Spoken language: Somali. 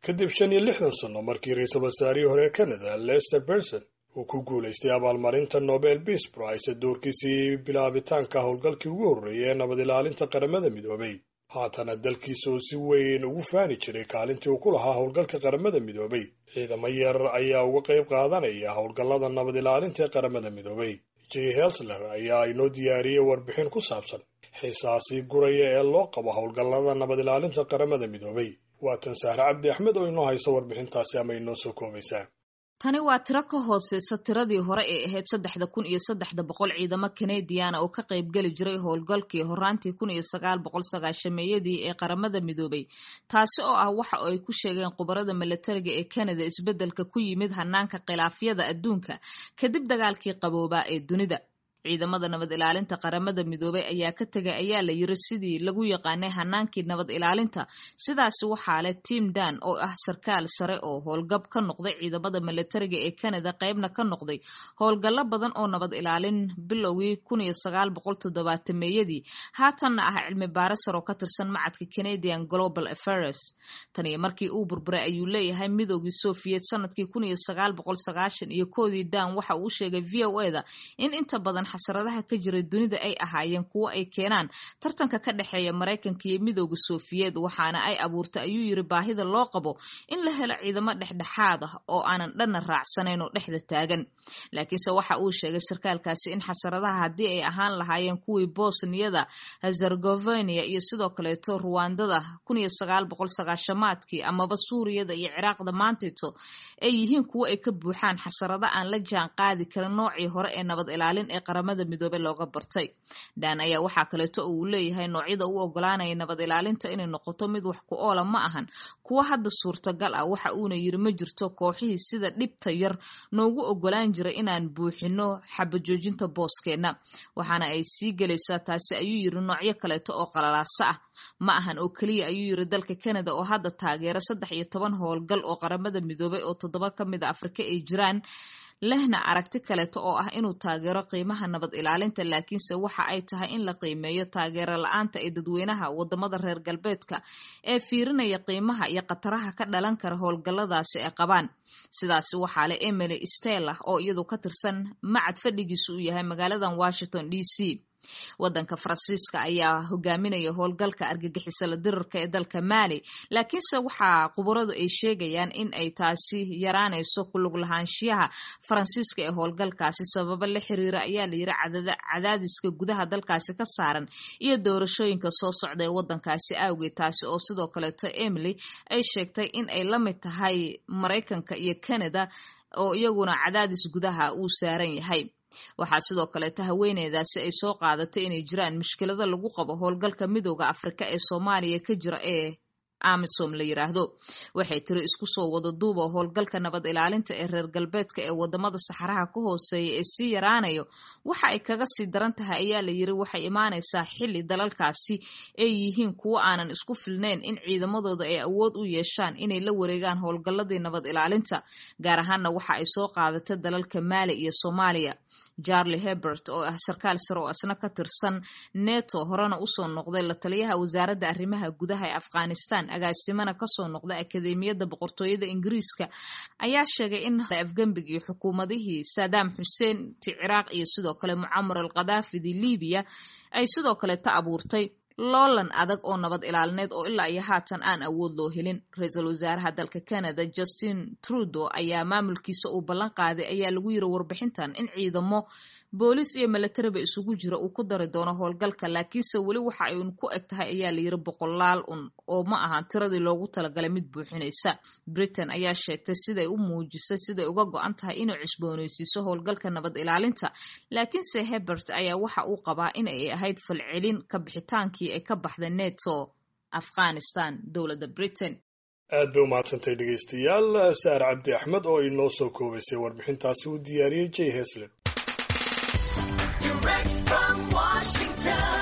kadib shan iyo lixdan sanno markii ra-iisul wasaarihii hore ee canada lester berson uu ku guulaystay abaalmarinta nobel peace prize doorkiisii bilaabitaanka howlgalkii ugu horreeyay ee nabad ilaalinta qaramada midoobay haatana dalkiisa oo si weyn ugu faani jiray kaalintii uu ku lahaa howlgalka qaramada midoobay ciidamo yar ayaa uga qayb qaadanaya howlgallada nabad ilaalinta ee qaramada midoobay j helsler ayaa inoo diyaariyey warbixin ku saabsan xiisaasii guraya ee loo qabo howlgallada nabad ilaalinta qaramada midoobay waatan sahre cabdi axmed oo inoo hayso warbixintaasi ama inoo soo koobaysaa tani waa tiro ka hooseysa tiradii hore ee ahayd saddexda kun iyo saddexda boqol ciidamo kanadiana oo ka qaybgeli jiray howlgalkii horaantii kun iyo sagaal boqol sagaashameeyadii ee qaramada midoobay taasi oo ah waxa ay ku sheegeen khubarada milatariga ee canada isbeddelka ku yimid hanaanka khilaafyada adduunka kadib dagaalkii qaboobaa ee dunida ciidamada nabad ilaalinta qaramada midoobay ayaa ka tegay ayaa la yiri sidii lagu yaqaanay hanaankii nabad ilaalinta sidaasi waxaa leh tim dan oo ah sarkaal sare oo howlgab ka noqday ciidamada milatariga ee canada qaybna ka noqday howlgallo badan oo nabad ilaalin bilowgii kun iyo sagaal boqol toddobaatameyadii haatanna ah cilmi baarisar oo ka tirsan macadka canadian global affairs taniyo markii uu burburay ayuu leeyahay midoogii soviet sanadkii kun iyo sagaal boqol sagaashan iyo koodii dan waxa uu sheegay v o e da in inta badan xasaradaha ka jira dunida ay ahaayeen kuwo ay keenaan tartanka ka dhexeeya maraykanka iyo midooda sofiyeed waxaana ay abuurtay ayuu yiri baahida loo qabo in la helo ciidamo dhexdhexaad ah oo aanan dhanna raacsanayn oo dhexda taagan laakiinse waxa uu sheegay sarkaalkaasi in xasaradaha haddii ay ahaan lahaayeen kuwii bosniyada herzegovina iyo sidoo kaleeto ruwandada kun iyo sagaal boqol sagaashamaadkii amaba suuriyada iyo ciraaqda maantito ay yihiin kuwo ay ka buuxaan xasarado aan la jaan qaadi karin noocii hore ee nabad ilaalin ee qaramada midoobey looga bartay dan ayaa waxaa kaleeto uu leeyahay noocyada u ogolaanaya nabad ilaalinta inay noqoto mid wax ku oola ma ahan kuwo hadda suurtagal ah waxa uuna yiri ma jirto kooxihii sida dhibta yar noogu ogolaan jiray inaan buuxino xabajoojinta booskeenna waxaana ay sii gelaysaa taasi ayuu yiri noocyo kaleeto oo qalalaaso ah ma ahan oo keliya ayuu yiri dalka canada oo hadda taageera saddex iyo toban howlgal oo qaramada midoobay oo toddoba ka mid a afrika ay jiraan lehna aragti kaleeto oo ah inuu taageero qiimaha nabad ilaalinta laakiinse waxa ay tahay in la qiimeeyo taageero la-aanta ee dadweynaha wadamada reer galbeedka ee fiirinaya qiimaha iyo khataraha ka dhalan kara howlgalladaasi ay qabaan sidaasi waxaa leh emily stella oo iyadu ka tirsan macad fadhigiisu uu yahay magaaladan washington d c wadanka faransiiska ayaa hogaaminaya howlgalka argagixisala dirarka ee dalka maali laakiinse waxaa khubaradu ay sheegayaan in ay taasi yaraanayso kulug lahaanshiyaha faransiiska ee howlgalkaasi sababo la xiriira ayaa la yiri cadaadiska gudaha dalkaasi ka saaran iyo doorashooyinka soo socda ee wadankaasi awgeed taasi oo sidoo kaleeto emily ay sheegtay in ay la mid tahay maraykanka iyo canada oo iyaguna cadaadis gudaha uu saaran yahay waxaa sidoo kaleeta haweeneydaasi ay soo qaadatay inay jiraan mushkilado lagu qabo howlgalka midooda afrika ee soomaaliya ka jira ee amisom la yiraahdo waxay tiri isku soo wada duuba howlgalka nabad ilaalinta ee reer galbeedka ee wadamada saxaraha ka hooseeya ee sii yaraanayo waxa ay kaga sii daran tahay ayaa la yiri waxay imaanaysaa xili dalalkaasi ay yihiin kuwo aanan isku filnayn in ciidamadooda ay awood u yeeshaan inay la wareegaan howlgalladii nabad ilaalinta gaar ahaanna waxa ay soo qaadatay dalalka maali iyo soomaaliya charlie hebert oo ah sarkaal sare oo isna ka tirsan neto horena usoo noqday la taliyaha wasaaradda arrimaha gudaha ee afghanistan agaasimana kasoo noqday akademiyadda boqortooyada ingiriiska ayaa sheegay in afgembigii xukuumadihii saddam xuseen ti ciraaq iyo sidoo kale mucamar al khadaafidi libiya ay sidoo kale ta abuurtay loolan adag oo nabad ilaalineed oo ilaa iyo haatan aan awood loo helin ra-iisul wasaaraha dalka canada justin trudeau ayaa maamulkiisa uu ballan qaaday ayaa lagu yiri warbixintan in ciidamo booliis iyo milatariba isugu jira uu ku dari doono howlgalka laakiinse weli waxa ay un ku eg tahay ayaa la yiri boqolaal un oo ma ahan tiradii loogu talagalay mid buuxinaysa britain ayaa sheegtay siday u muujisay siday uga go-an tahay inay cusbooneysiiso howlgalka nabad ilaalinta laakiinse hebert ayaa waxa uu qabaa in ay ahayd falcelin ka bixitaankii ay ka baxday neto afghanistan dowladda britain aad bay u mahadsantay dhegaystayaal saar cabdi axmed oo inoo soo koobaysay warbixintaasi uu diyaariyey j hesler Direct from Washington.